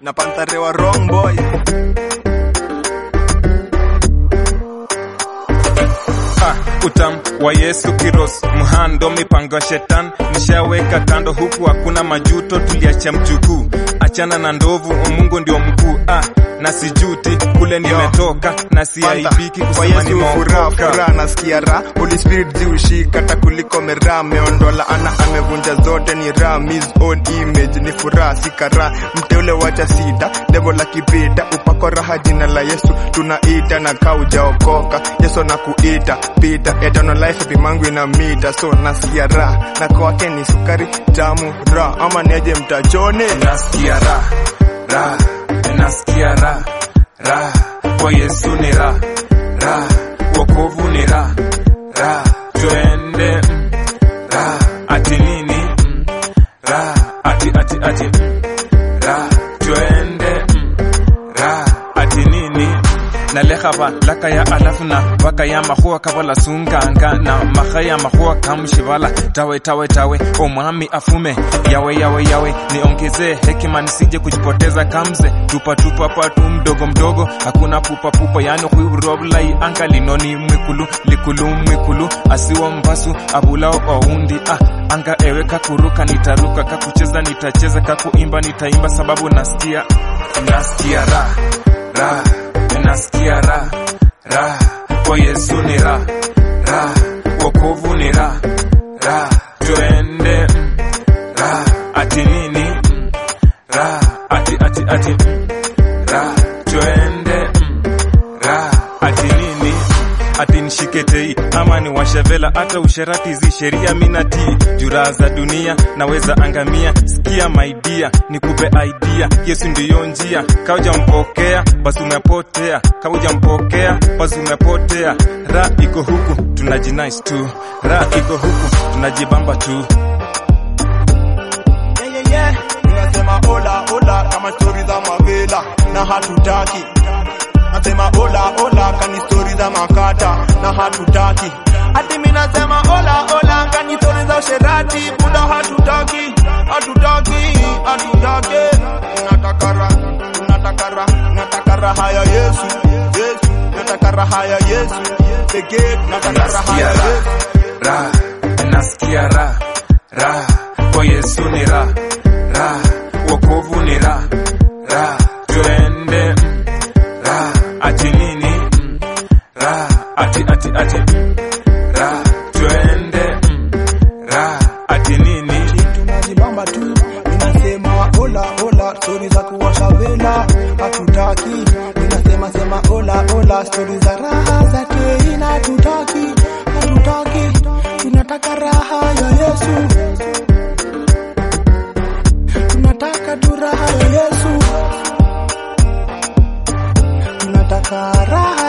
na Panthare wa wrong boy. Ah, utam wa Yesu kiros mhando mipango ya shetani nishaweka kando, huku hakuna majuto, tuliacha mjukuu, achana na ndovu, Mungu ndio mkuu. Ah, na sijuti kule nimetoka, na siaibiki kwa kusema Yesu furaha nimeokoka. furaha nasikia raha Holy Spirit ziushika hata kuliko meraha ameondola ana amevunja zote ni raha his own image ni furaha si karaha mteule wacha sita devil akipita upako raha jina la Yesu tunaita na kaujaokoka Yesu anakuita pita eternal life rimangu ina mita so nasikia raha na kwake ni sukari tamu raha ama neje mtachone nasikia raha raha, nasikia raha raha, kwa Yesu ni raha raha, wokovu ni raha raha, twende mm, raha, ati nini mm, raha, ati ati ati mm, raha, twende mm, raha, ati nini nalekaba lakaya alafu na bakaya mahua kabala sunganga na mahaya mahua kamshibala tawe tawe tawe omwami afume yawe yawe yawe niongezee hekima nisije kujipoteza kamze tupa tupa patu mdogo mdogo hakuna pupa pupa yani huiroblai anga linoni mwikulu likulu mwikulu asiwa mbasu abulao oundi ah anga ewe kakuruka nitaruka kakucheza nitacheza kakuimba nitaimba sababu nasikia nasikia raha raha nasikia raha raha kwa Yesu ni raha raha wokovu ni raha raha twende mm, raha ati nini mm, raha ati ati ati mm, raha twende mm, raha ati nini ati nishiketei ama ni washevela hata usherati zi sheria minatii juraha za dunia naweza angamia sikia maidia nikupe idea yesu ndiyo njia kaujampokea basi umepotea kaujampokea basi umepotea ra iko huku tunajinais tu ra iko huku tunajibamba tu yeah, yeah, yeah. Ninasema ola ola kama stori za mavela na hatutaki. Nasema ola ola kani stori za makata na hatutaki. Hadi mimi nasema ola ola kani stori za usherati buda hatutaki. Hatutaki, hatutaki. Tunataka raha, tunataka raha, nataka raha ya Yesu. Yesu, nataka raha ya Yesu. Pekee nataka raha ya nasikia Yesu. raha raha nasikia raha raha kwa Yesu ni raha raha wokovu ni raha raha twende mm, raha ati nini mm, raha ati ati ati mm, raha twende mm, raha ati nini tunajibamba tu, ninasema ola ola, stori za kuwasha vela hatutaki. Ninasema sema ola ola, stori za raha za teina hatutaki, hatutaki. Tunataka raha ya Yesu, tunataka tu raha ya Yesu, tunataka raha